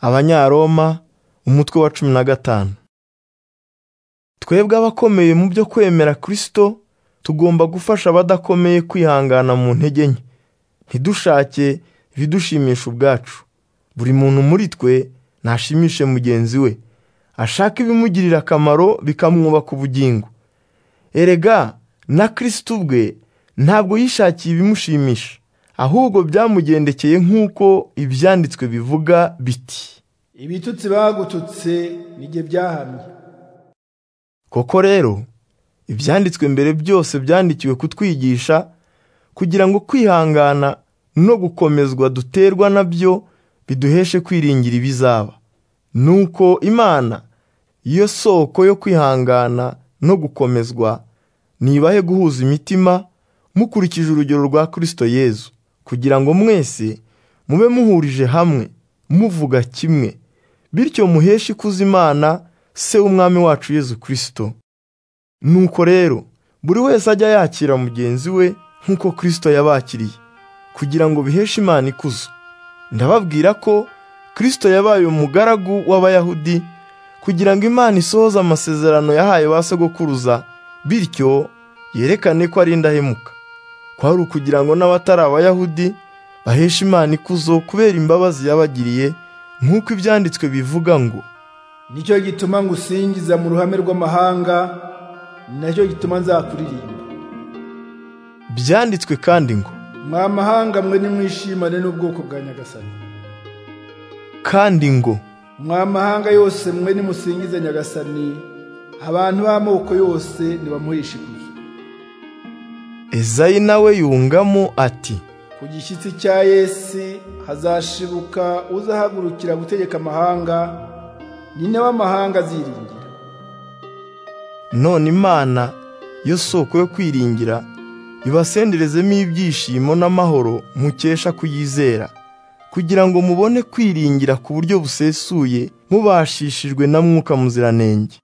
abanyaroma umutwe wa cumi na gatanu twebwe abakomeye mu byo kwemera kirisito tugomba gufasha abadakomeye kwihangana mu ntege nke ntidushake ibidushimisha ubwacu buri muntu muri twe nashimishe mugenzi we ashaka ibimugirira akamaro bikamwubaka ubugingo erega na kirisito ubwe ntabwo yishakiye ibimushimisha ahubwo byamugendekeye nk'uko ibyanditswe bivuga biti ibitutsi bagututse nijye byahamye koko rero ibyanditswe mbere byose byandikiwe kutwigisha kugira ngo kwihangana no gukomezwa duterwa na byo biduheshe kwiringira ibizaba nuko imana yo soko yo kwihangana no gukomezwa nibahe guhuza imitima mukurikije urugero rwa kirisito yezu kugira ngo mwese mube muhurije hamwe muvuga kimwe bityo muheshe ikuzo imana se w'umwami wacu yezu kirisito nuko rero buri wese ajya yakira mugenzi we nk'uko kirisito yabakiriye kugira ngo biheshe imana ikuzo ndababwira ko kirisito yabaye umugaragu w'abayahudi kugira ngo imana isohoze amasezerano yahaye ba sogokuruza bityo yerekane ko ari indahemuka kwari ukugira ngo n'abatari abayahudi baheshe imana ikuzo kubera imbabazi yabagiriye nk'uko ibyanditswe bivuga ngo nicyo gituma ngusingiza mu ruhame rw'amahanga nacyo gituma nzakuririmba byanditswe kandi ngo mwa mahanga mwe nimwishimane n'ubwoko bwa nyagasani kandi ngo mwa mahanga yose mwe nimusingize nyagasani abantu b'amoko yose nibamuhishe ikuzo ezayi nawe yungamo ati ku gishyitsi cya Yesu hazashibuka uzahagurukira gutegeka amahanga nyine w'amahanga aziringira none imana yo soko yo kwiringira ibasenderezemo ibyishimo n'amahoro mukesha kuyizera kugira ngo mubone kwiringira ku buryo busesuye mubashishijwe na mwuka muziranenge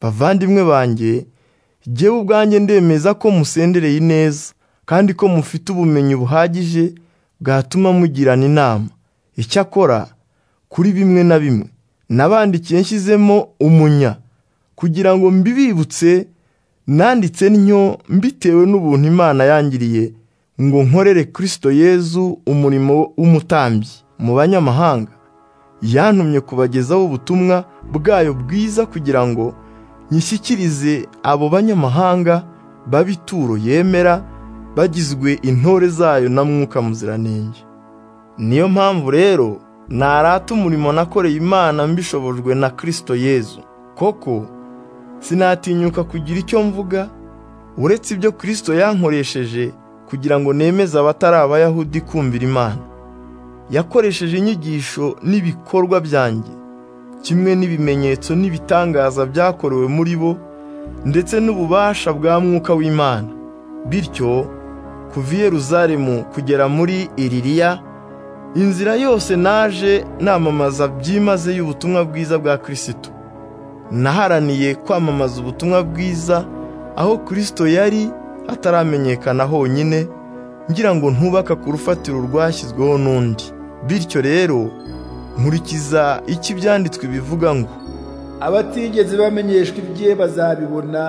bavandimwe banjye jyewe ubwanjye ndemeza ko musendereye ineza kandi ko mufite ubumenyi buhagije bwatuma mugirana inama icyakora kuri bimwe na bimwe nabandikiye nshyizemo umunya kugira ngo mbibibutse nanditse ntyo mbitewe n'ubuntu imana yangiriye ngo nkorere kirisito yezu umurimo w'umutambyi mu banyamahanga yantumye kubagezaho ubutumwa bwayo bwiza kugira ngo nyishyikirize abo banyamahanga b'abituro yemera bagizwe intore zayo na mwuka muziranenge niyo mpamvu rero narata umurimo nakoreye imana mbishobojwe na kirisito yezu koko sinatinyuka kugira icyo mvuga uretse ibyo kirisito yankoresheje kugira ngo nemeze abatari abayahudi kumvira imana yakoresheje inyigisho n'ibikorwa byanjye kimwe n'ibimenyetso n'ibitangaza byakorewe muri bo ndetse n'ububasha bwa mwuka w'imana bityo kuva i Yeruzalemu kugera muri iririya inzira yose naje namamaza byimaze y'ubutumwa bwiza bwa kirisito naharaniye kwamamaza ubutumwa bwiza aho kirisito yari ataramenyekana honyine ngira ngo ntubaka ku rufatiro rwashyizweho n'undi bityo rero nkurikiza icyo ibyanditswe bivuga ngo abatigeze bamenyeshwa ibye bazabibona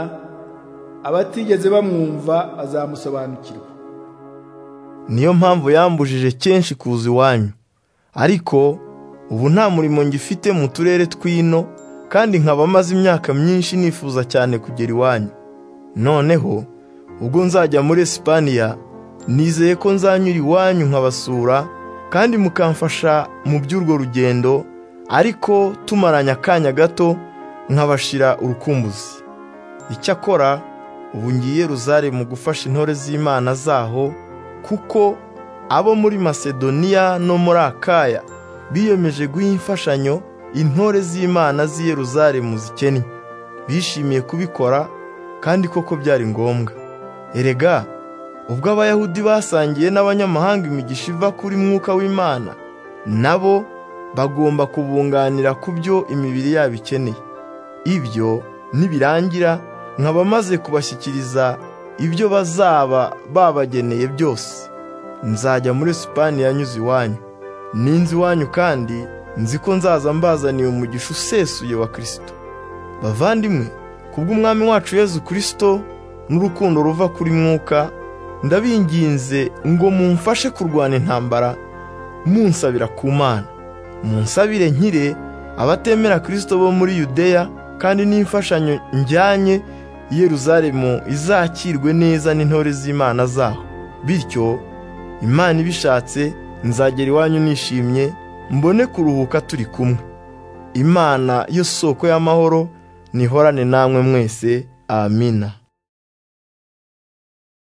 abatigeze bamwumva azamusobanukirwa niyo mpamvu yambujije kenshi kuza iwanyu ariko ubu nta murimo ngifite mu turere tw'ino kandi nkaba maze imyaka myinshi nifuza cyane kugera iwanyu noneho ubwo nzajya muri esipaniya nizeye ko nzanyura iwanyu nkabasura kandi mukamfasha mu by'urwo rugendo ariko tumaranye akanya gato nkabashira urukumbuzi icyakora ubu ngiye ruzare mu gufasha intore z'imana zaho kuko abo muri masedoniya no muri akaya biyemeje guha imfashanyo intore z'imana z'i Yeruzalemu zikennye bishimiye kubikora kandi koko byari ngombwa erega ubwo abayahudi basangiye n'abanyamahanga imigisha iva kuri mwuka w'imana nabo bagomba kubunganira ku byo imibiri yabo ikeneye ibyo nibirangira nkaba maze kubashyikiriza ibyo bazaba babageneye byose nzajya muri sipani yanyuze iwanyu ninzi iwanyu kandi nzi ko nzaza mbazaniye umugisha usesuye wa kirisito bavandimwe kubw'umwami wacu yezu kirisito n'urukundo ruva kuri mwuka ndabinginze ngo mumfashe kurwana intambara munsabira ku mana munsabire nkire abatemera kirisito bo muri yudeya kandi n'imfashanyo njyanye i Yeruzalemu izakirwe neza n'intore z'imana zaho bityo imana ibishatse nzagera iwanyu nishimye mbone kuruhuka turi kumwe imana yo soko y'amahoro nihorane namwe mwese amina